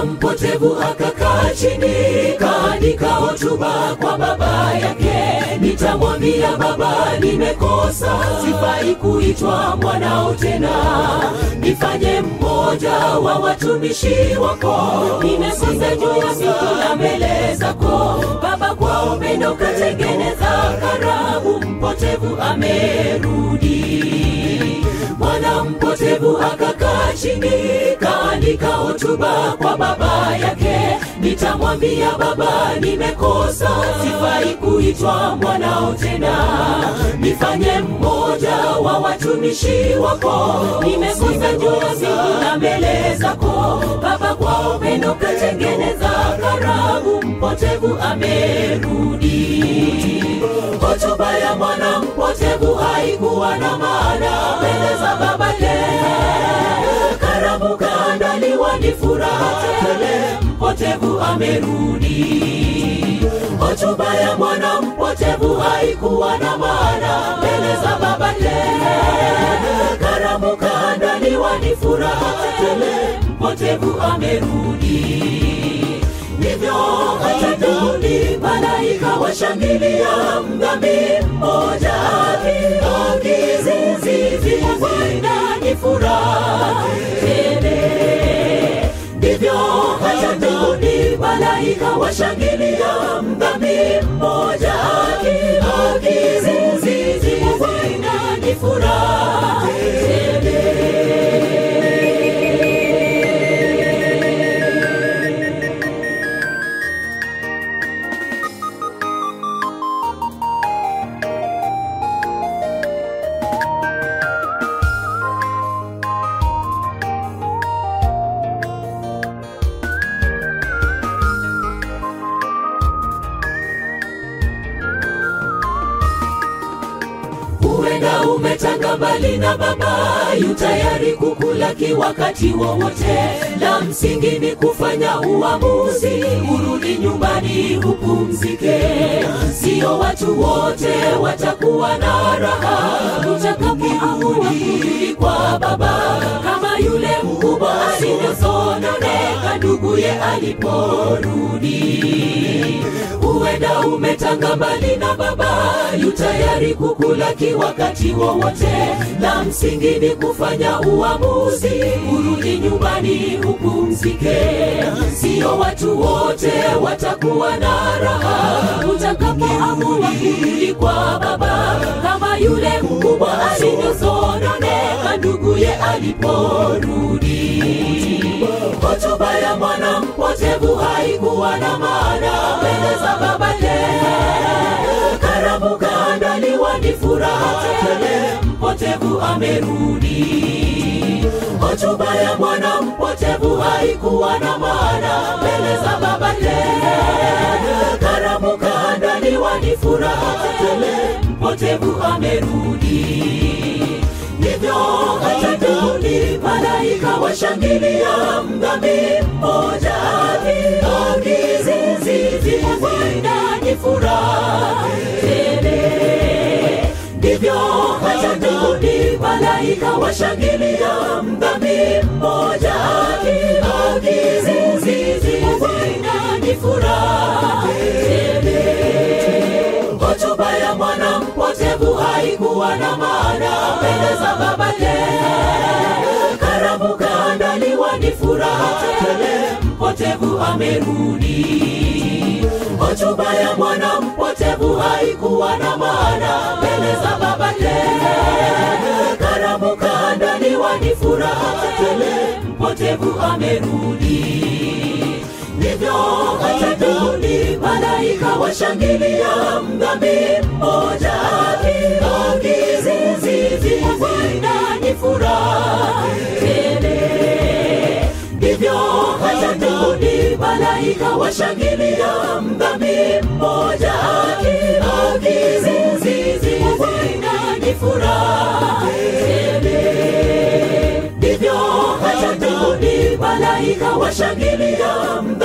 mwana mpotevu akakaa chini kaandika hotuba kwa baba yake nitamwambia baba nimekosa sifai kuitwa mwanao tena nifanye mmoja wa watumishi wako nimekosa juu ya siku na mbele zako baba kwa upendo katengeneza karamu mpotevu amerudi mwana mpotevu akakaa chini kaandika hotuba kwa baba yake nitamwambia baba nimekosa sifai kuitwa mwanao tena nifanye mmoja wa watumishi wako nimekosa juu siku na mbele zako baba kwa upendo katengeneza karamu mpotevu amerudi hotuba ya mwana mpotevu haikuwa na maana mbele za babake karamu kaandaliwa ni furaha tele mpotevu amerudi hotuba ya mwana mpotevu haikuwa na maana mbele za babake karamu kaandaliwa ni furaha tele mpotevu amerudi ndivyo hata Daudi malaika washangilia mdhambi mmoja akizizizi ni furaha tele ndivyo hata Daudi malaika washangilia mdhambi mmoja akizizizi ni furaha tele huenda umetanga mbali na baba yu tayari kukulaki wakati wowote la msingi ni kufanya uamuzi urudi nyumbani upumzike sio watu wote watakuwa na raha utakaporudi kwa baba kama yule mkubwa alivyosononeka nduguye aliporudi huenda umetanga mbali na baba yu tayari kukulaki wakati wowote la msingi ni kufanya uamuzi urudi nyumbani upumzike sio watu wote watakuwa na raha utakapoamua kurudi kwa baba kama yule mkubwa alivyosononeka nduguye aliporudi hotuba ya mwana mpotevu haikuwa na maana mbele za babake karamu kaandaliwa ni furaha tele mpotevu amerudi hotuba ya mwana mpotevu haikuwa na maana mbele za babake karamu kaandaliwa ni furaha tele mpotevu amerudi ndivyo hata Daudi malaika washangilia mdhambi mmoja akizizizi ni furaha tele ndivyo hata Daudi malaika washangilia mdhambi mmoja akizizizi ni furaha tele hotuba ya mwana mpotevu haikuwa na maana mbele za babake karamu kaandaliwa ni furaha tele mpotevu amerudi hotuba ya mwana mpotevu haikuwa na maana mbele za babake karamu kaandaliwa ni furaha tele mpotevu amerudi ndivyo hata Daudi malaika washangilia mdhambi mmoja akizizizi ni furaha tele ndivyo hata Daudi malaika washangilia mdhambi mmoja akizizizi ni furaha tele ndivyo hata Daudi malaika washangilia mdhambi